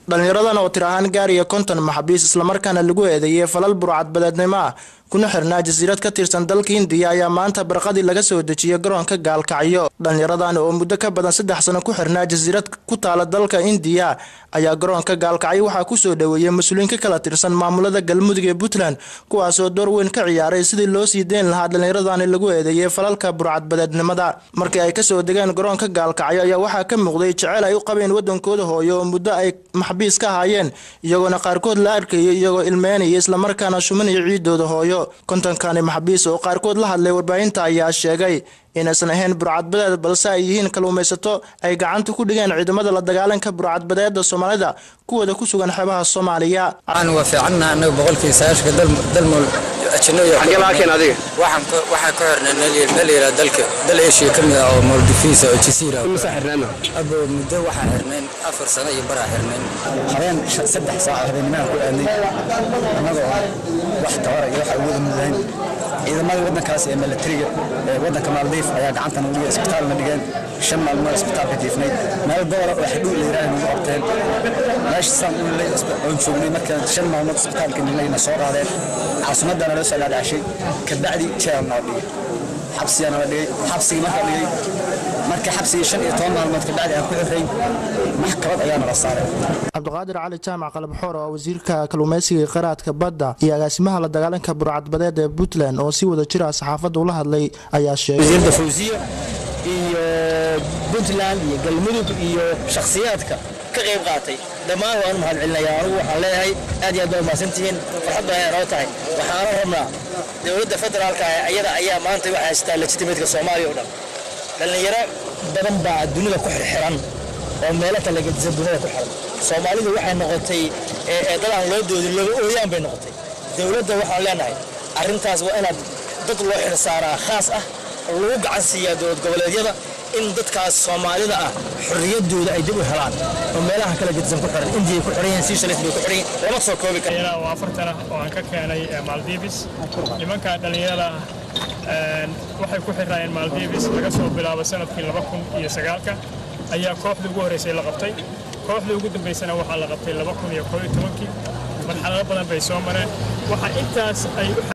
dhallinyaradan oo tir ahaan gaariya konton maxabiis islamarkaana lagu eedeeyey falal burcadbadeednimo ah kuna xirnaa jasiirad ka tirsan dalka indiya ayaa maanta barqadii laga soo dejiyey garoonka gaalkacyo dhallinyaradan oo muddo ka badan saddex sano ku xirnaa jasiirad ku taala dalka indiya ayaa garoonka gaalkacyo waxaa kusoo dhoweeyey mas-uuliyiin ka kala tirsan maamulada galmudug ee puntland kuwaasoo door weyn ka ciyaaray sidii loo sii deyn lahaa dhallinyaradani lagu eedeeyey falalka burcadbadeednimada markii ay kasoo degeen garoonka gaalkacyo ayaa waxaa ka muuqday jeceyl ay u qabeen wadankooda hooyo oo muddo ay maxbiis ka ahaayeen iyagoona qaarkood la arkayay iyagoo ilmeynaya islamarkaana shumanaya ciidooda hooyo kontonkani maxbiis oo qaarkood la hadlay warbaahinta ayaa sheegay inaysan ahayn burcadbadeed balse ay yihiin kalluumaysato ay gacanta ku dhigeen ciidamada la dagaalanka burcadbadeeda soomaalida kuwooda ku sugan xeebaha soomaaliya waa fiicanna anaga boqolkii sagaashka dalmool waxaan ka xirnay meel yara dalka dal eshiya ka mid ah oo moldifis oo jasiira abo muddo waxaan xirnayn afar sano iyo baraa xirnayn habeen saddex saac habeenimaan ku aadnay annagoo wax tabara iyo wax awooda mudlahayn ciidamada waddankaas ee milatariga ee waddanka maaldiif ayaa gacantana uliga isbitaalna dhigeen shan maalmood isbitaalka jiifnay meel gobola oo xidhuw la yiraaha nagu qabteen meesha saan ulilay oon joognay markaan shan maalmood isbitaalka nilayna soo qaadeen caasimadana loo soo dhaadhacshay kabacdi jeel noo dhigay xabsiyaa nala dhigay xabsigii markaa dhigay marka xabsigii shan iyo toban maalmood kabacdi aan ku xirray maxkamad ayaa nala saaray cabdiqaadir cali jaamac qalabxoor oo wasiirka kalluumaysiga qaraadka badda iyo agaasimaha la dagaalanka burcadbadeed ee puntland oo si wada jira saxaafadda ula hadlay ayaa sheegay wasiirda fawsiya iyo puntland iyo galmudug iyo shakhsiyaadka ka qayb qaatay dhammaan waan u mahad celinayaa anugu waxaan leeyahay aad iyo aad baa umahadsantihiin farxad baa noo tahay waxaana rabnaa dowladda federaalka ah ayada ayaa maanta waxay haystaa legitimateska soomaaliya oo dhan dhallinyaro badan baa dunida ku xirxiran oo meelo kala gedisan dunida ku xiran soomaalidu waxay noqotay dad aan loo doodin looga ooyaan bay noqotay dowladda waxaan leenahay arrintaas waa inaad dad loo xirsaaraa khaas ah oo lagu gacan siiyaa dowlad goboleedyada in dadkaas soomaalida ah xorriyadooda ay dib u helaan oo meelaha kala gedisan ku xiran indiya ku xiran yihiin seychelles bay ku xiran yihiin lama soo koobi karo waa afartan ah oo aan ka keenay maldives nimanka dhallinyarada ah waxay ku xirnaayeen maldives laga soo bilaabo sanadkii laba kun iyo sagaalka ayaa kooxdii ugu horreysay la qabtay kooxdii ugu dambaysana waxaa la qabtay laba kun iyo koob iyo tobankii marxalado badan bay soo mareen waxaa intaas ay